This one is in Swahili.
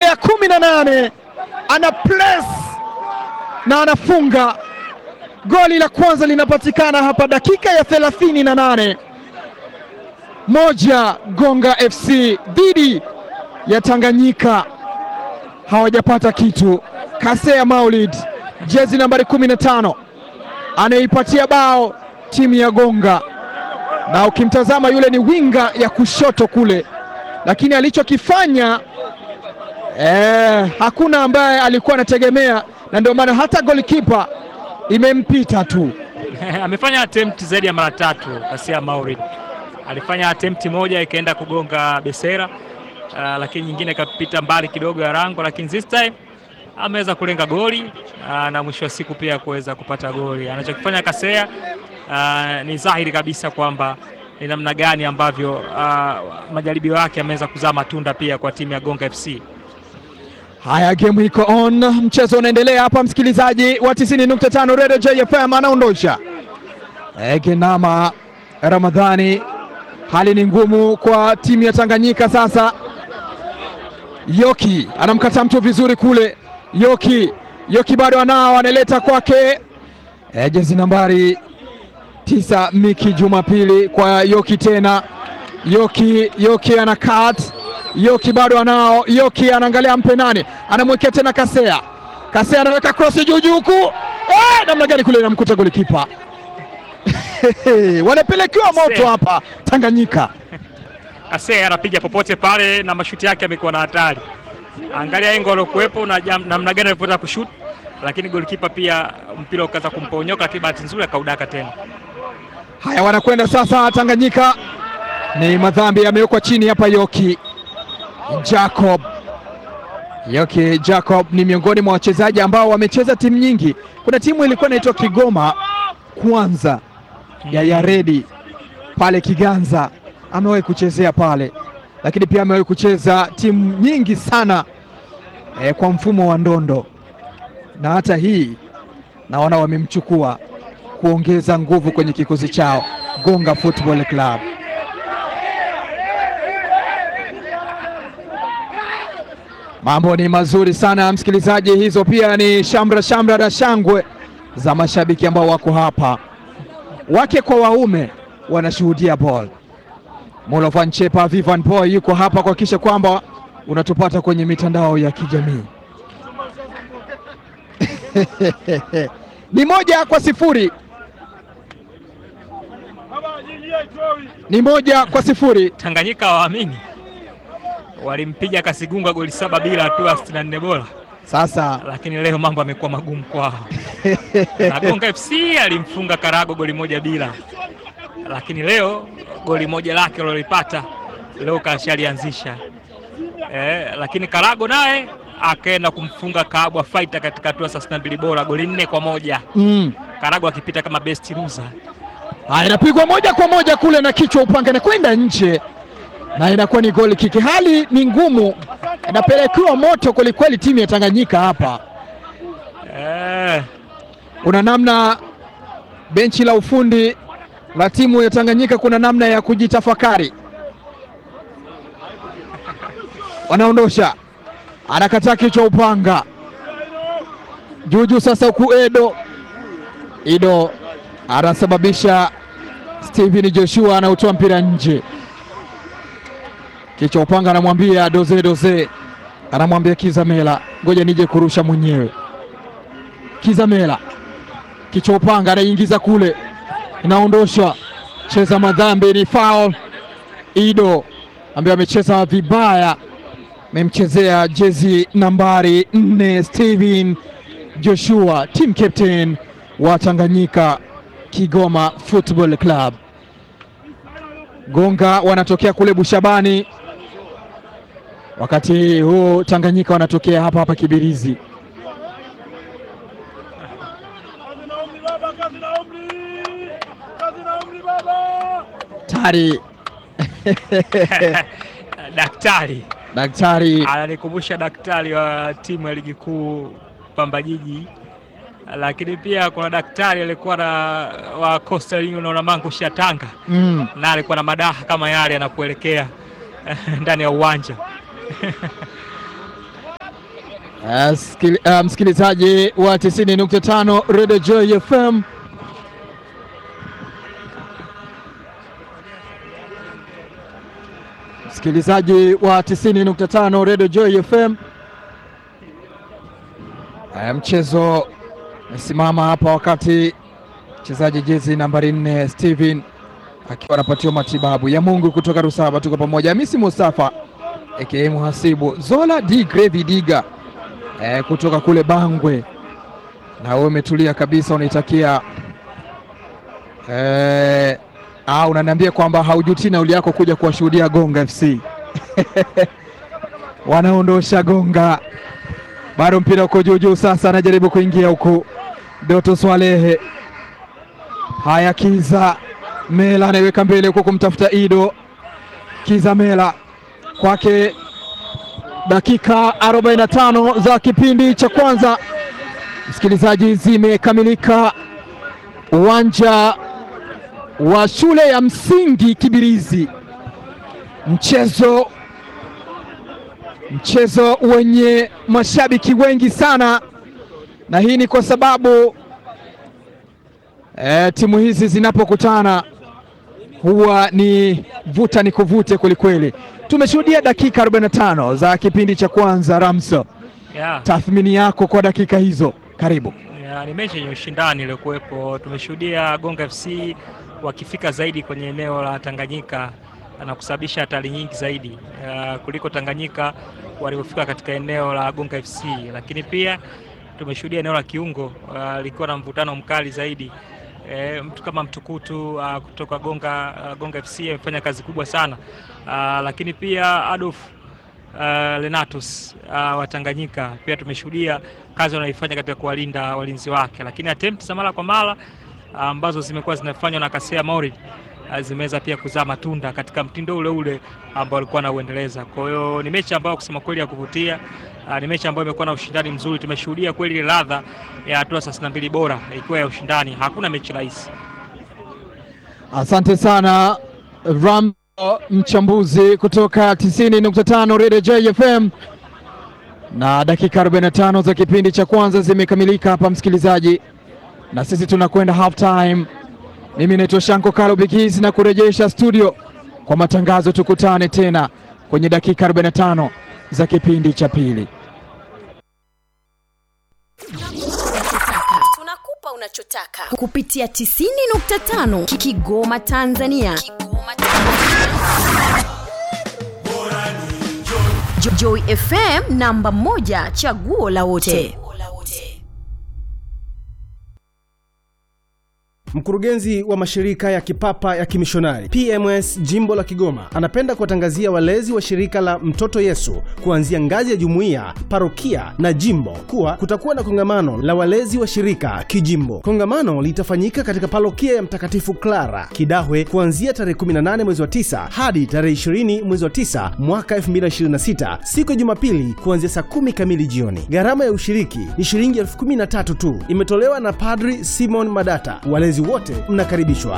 ya kumi na nane ana press na anafunga goli la kwanza linapatikana hapa dakika ya thelathini na nane moja Gonga FC dhidi ya Tanganyika hawajapata kitu. Kasea Maulid jezi nambari kumi na tano anaipatia bao timu ya Gonga, na ukimtazama yule ni winga ya kushoto kule, lakini alichokifanya eh, hakuna ambaye alikuwa anategemea, na ndio maana hata golikipa imempita tu. amefanya attempt zaidi ya mara tatu. Kasia Maulid alifanya attempt moja ikaenda kugonga Besera, uh, lakini nyingine ikapita mbali kidogo ya rango, lakini this time ameweza kulenga goli uh, na mwisho wa siku pia kuweza kupata goli. Anachokifanya Kasea uh, ni dhahiri kabisa kwamba ni namna gani ambavyo uh, majaribio yake ameweza kuzaa matunda pia kwa timu ya Gonga FC. Haya, game iko on, mchezo unaendelea hapa, msikilizaji wa 90.5 Radio JFM anaondosha Egenama Ramadhani. Hali ni ngumu kwa timu ya Tanganyika sasa. Yoki anamkata mtu vizuri kule, Yoki Yoki bado anao, analeta kwake e, jezi nambari tisa Miki Jumapili kwa Yoki tena, Yoki Yoki ana cut Yoki bado anao, Yoki anaangalia mpe nani, anamwekea tena Kasea, Kasea anaweka cross juu juu huku, eh, namna gani kule inamkuta golikipa wanapelekewa moto hapa Tanganyika. Kasea anapiga popote pale na mashuti yake yamekuwa na hatari. Angalia engo alokuwepo na jam- namna gani alipotaka kushoot, lakini golikipa pia mpira ukaanza kumponyoka, lakini bahati nzuri akaudaka tena. Haya, wanakwenda sasa Tanganyika, ni madhambi yamewekwa chini hapa. Yoki Jacob, Yoki Jacob ni miongoni mwa wachezaji ambao wamecheza timu nyingi. Kuna timu ilikuwa inaitwa Kigoma Kwanza ya Yaredi pale Kiganza, amewahi kuchezea pale, lakini pia amewahi kucheza timu nyingi sana eh, kwa mfumo wa ndondo, na hata hii naona wamemchukua kuongeza nguvu kwenye kikosi chao Gonga Football Club. Mambo ni mazuri sana msikilizaji, hizo pia ni shamra shamra na shangwe za mashabiki ambao wako hapa, wake kwa waume wanashuhudia ball. Molovan Chepa Vivan Boy yuko hapa kuhakikisha kwamba unatupata kwenye mitandao ya kijamii ni moja kwa sifuri ni moja kwa sifuri. Tanganyika hawaamini, walimpiga Kasigunga goli saba bila hatua 64 bora, Sasa lakini leo mambo yamekuwa magumu kwao. na Gonga FC alimfunga Karago goli moja bila, lakini leo goli moja lake alilopata leo kashalianzisha eh, lakini Karago naye akaenda kumfunga Kabwa Fighter katika hatua 32 bora goli nne kwa moja mm. Karago akipita kama best loser. Haya, inapigwa moja kwa moja kule na kichwa upanga na kwenda nje, na inakuwa ni goli kiki. Hali ni ngumu, inapelekewa moto kwelikweli timu ya Tanganyika hapa. Eh, Kuna namna benchi la ufundi la timu ya Tanganyika, kuna namna ya kujitafakari. Wanaondosha, anakataa kichwa upanga juujuu. Sasa huku Edo Ido anasababisha Steven Joshua anautoa mpira nje. Kichwa upanga anamwambia doze doze, anamwambia Kizamela, ngoja nije kurusha mwenyewe. Kizamela kichwa upanga anaingiza kule, inaondoshwa, cheza madhambi, ni foul. Ido ambaye amecheza vibaya, amemchezea jezi nambari nne Steven Joshua, team captain wa Tanganyika Kigoma Football Club. Gonga wanatokea kule Bushabani, wakati huu Tanganyika wanatokea hapa hapa Kibirizi. Tari daktari daktari ananikumbusha daktari wa timu ya ligi kuu Pamba Jiji, lakini pia kuna daktari alikuwa na wa Coastal Union na Mangush ya Tanga, mm. na alikuwa na madaha kama yale anakuelekea ndani ya uwanja Uh, skili, uh, msikilizaji wa 90.5 Radio Joy FM msikilizaji wa 90.5 Radio Joy FM uh, mchezo amesimama hapa wakati mchezaji jezi nambari 4 Steven akiwa anapatiwa matibabu ya Mungu kutoka Rusaba. Tuko pamoja, Hamisi Mustafa aka Muhasibu Zola D Grevi Diga eh, kutoka kule Bangwe, na wewe umetulia kabisa, unaitakia eh, ah, unaniambia kwamba haujutii nauli yako kuja kuwashuhudia Gonga FC wanaondosha Gonga, bado mpira uko juu juu. Sasa anajaribu kuingia huku Doto Swalehe. Haya, Kiza Mela anaiweka mbele huko kumtafuta Ido Kiza Mela kwake dakika 45 za kipindi cha kwanza, msikilizaji, zimekamilika uwanja wa shule ya msingi Kibirizi. Mchezo mchezo wenye mashabiki wengi sana, na hii ni kwa sababu e, timu hizi zinapokutana huwa ni vuta ni kuvute kwelikweli. Tumeshuhudia dakika 45 za kipindi cha kwanza. Ramso, Yeah. tathmini yako kwa dakika hizo, karibu. Yeah, ni mechi yenye ushindani iliyokuwepo. Tumeshuhudia Gonga FC wakifika zaidi kwenye eneo la Tanganyika na kusababisha hatari nyingi zaidi uh, kuliko Tanganyika walivyofika katika eneo la Gonga FC, lakini pia tumeshuhudia eneo la kiungo uh, likiwa na mvutano mkali zaidi. E, mtu kama Mtukutu uh, kutoka Gonga, uh, Gonga FC amefanya kazi kubwa sana uh, lakini pia Adolf uh, Lenatus uh, wa Tanganyika pia tumeshuhudia kazi wanaifanya katika kuwalinda walinzi wake, lakini attempt za mara kwa mara uh, ambazo zimekuwa zinafanywa na Kasea Maulid uh, zimeweza pia kuzaa matunda katika mtindo ule ule ambao walikuwa nauendeleza. Kwa hiyo ni mechi ambayo kusema kweli ya kuvutia. Uh, ni mechi ambayo imekuwa na ushindani mzuri. Tumeshuhudia kweli ile ladha ya hatua thelathini na mbili bora ikiwa ya ushindani. Hakuna mechi rahisi. Asante sana Ram, mchambuzi kutoka 90.5 Radio JFM. Na dakika 45 za kipindi cha kwanza zimekamilika hapa, msikilizaji, na sisi tunakwenda half time. Mimi naitwa Shanko Kalo Bigis na kurejesha studio kwa matangazo. Tukutane tena kwenye dakika 45 za kipindi cha pili. Tunakupa unachotaka kupitia 90.5 Kigoma Tanzania. Kigoma Tanzania. Jo- Joy FM namba moja chaguo la wote. Mkurugenzi wa mashirika ya kipapa ya kimishonari PMS jimbo la Kigoma anapenda kuwatangazia walezi wa shirika la Mtoto Yesu kuanzia ngazi ya jumuiya, parokia na jimbo kuwa kutakuwa na kongamano la walezi wa shirika kijimbo. Kongamano litafanyika katika parokia ya Mtakatifu Clara Kidahwe kuanzia tarehe 18 mwezi wa 9 hadi tarehe 20 mwezi wa 9 mwaka 2026 siku ya Jumapili kuanzia saa kumi kamili jioni. Gharama ya ushiriki ni shilingi elfu kumi na tatu tu, imetolewa na Padri Simon Madata. Walezi wote mnakaribishwa.